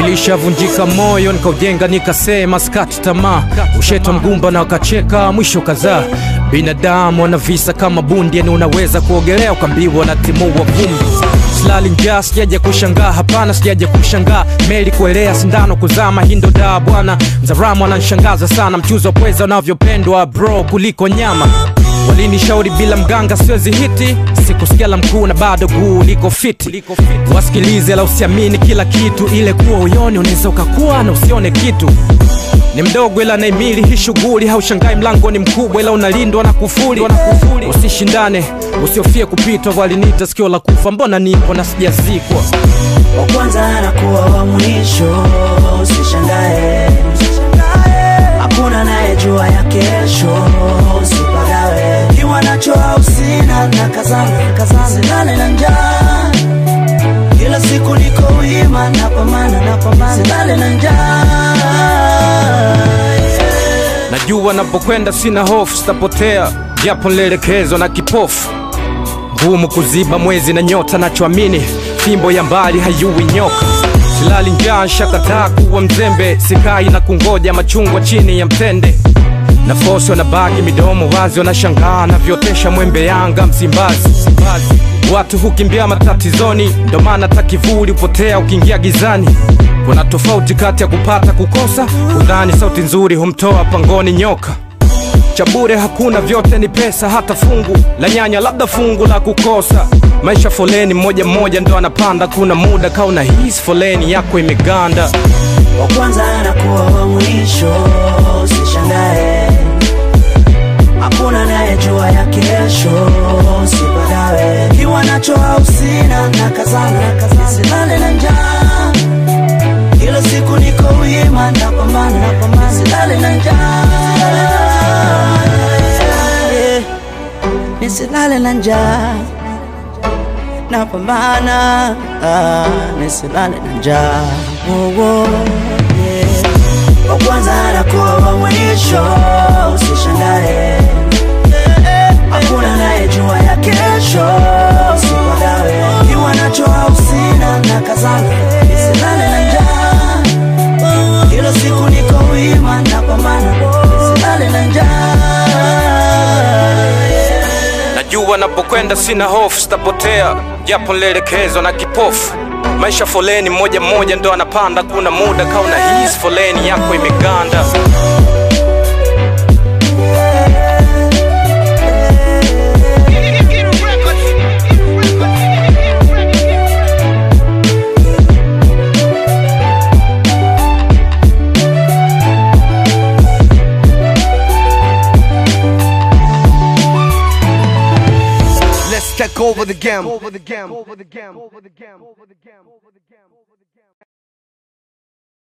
Nilishavunjika moyo nikaujenga, nikasema skati tamaa, ushetwa mgumba na wakacheka, mwisho kadhaa. Binadamu wana visa kama bundi, yani unaweza kuogelea ukambiwa na timua vumbi. Silali njaa, sijaja kushangaa, hapana, sijaja kushangaa. Meli kuelea, sindano kuzama, hindo daa bwana. Mzaramu ananishangaza sana, mchuzi wa pweza unavyopendwa bro kuliko nyama. Walinishauri bila mganga siwezi hiti, sikusikia la mkuu na bado guu liko fiti. Wasikilize la usiamini kila kitu, ile kuwa uyoni unaweza ukakuwa na usione kitu. Ni mdogo ila naimili hii shughuli, haushangai mlango ni mkubwa ila unalindwa na kufuli. Usishindane, usiofie kupitwa, waliniita sikio la kufa, mbona nipo na sijazikwa. wa kwanza anakuwa wa mwisho, usishangae, hakuna anayejua ya kesho, usipagawe kiwa nacho au sina, na kazana kazana, silale na njaa, kila siku niko wima, napambana napambana, silale na njaa yeah. Najua napokwenda sina hofu, sitapotea japo nilielekezwa na kipofu. Ngumu kuziba mwezi na nyota, nachoamini fimbo ya mbali hayui nyoka. Silali njaa, nshakataa kuwa mzembe, sikai na kungoja machungwa chini ya mtende. Nafosi wanabaki midomo wazi, wanashangaa navyotesha mwembe Yanga Msimbazi. Watu hukimbia matatizoni, ndo maana hata kivuli hupotea ukiingia gizani. Kuna tofauti kati ya kupata kukosa, udhani sauti nzuri humtoa pangoni nyoka cha bure hakuna, vyote ni pesa, hata fungu la nyanya, labda fungu la kukosa. Maisha foleni, mmoja mmoja ndo anapanda, kuna muda kauna hisi foleni yako imeganda. wa kwanza anakuwa wa mwisho, usishangae, hakuna anayejua ya kesho, usipagawe kiwa nacho au sina, na kazana silale na njaa, kila siku niko wima, napambana napambana, silale na njaa yeah. nisilale na njaa napambana ah, nisilale na njaa oh, oh, yeah. wa kwanza anakuwa wa mwisho usishangae hakuna anayejua ya kesho usipagawe kiwa nacho au sina na kazana nisilale na njaa kila siku niko wima napambana nisilale na njaa yeah. Najua napokwenda sina hofu, sitapotea japo nilielekezwa na kipofu. Maisha foleni, mmoja mmoja ndo anapanda, kuna muda kauna hisi foleni yako imeganda. Let's take over the game. Over the game. Over the game. Over the game. Over the game. Over the game.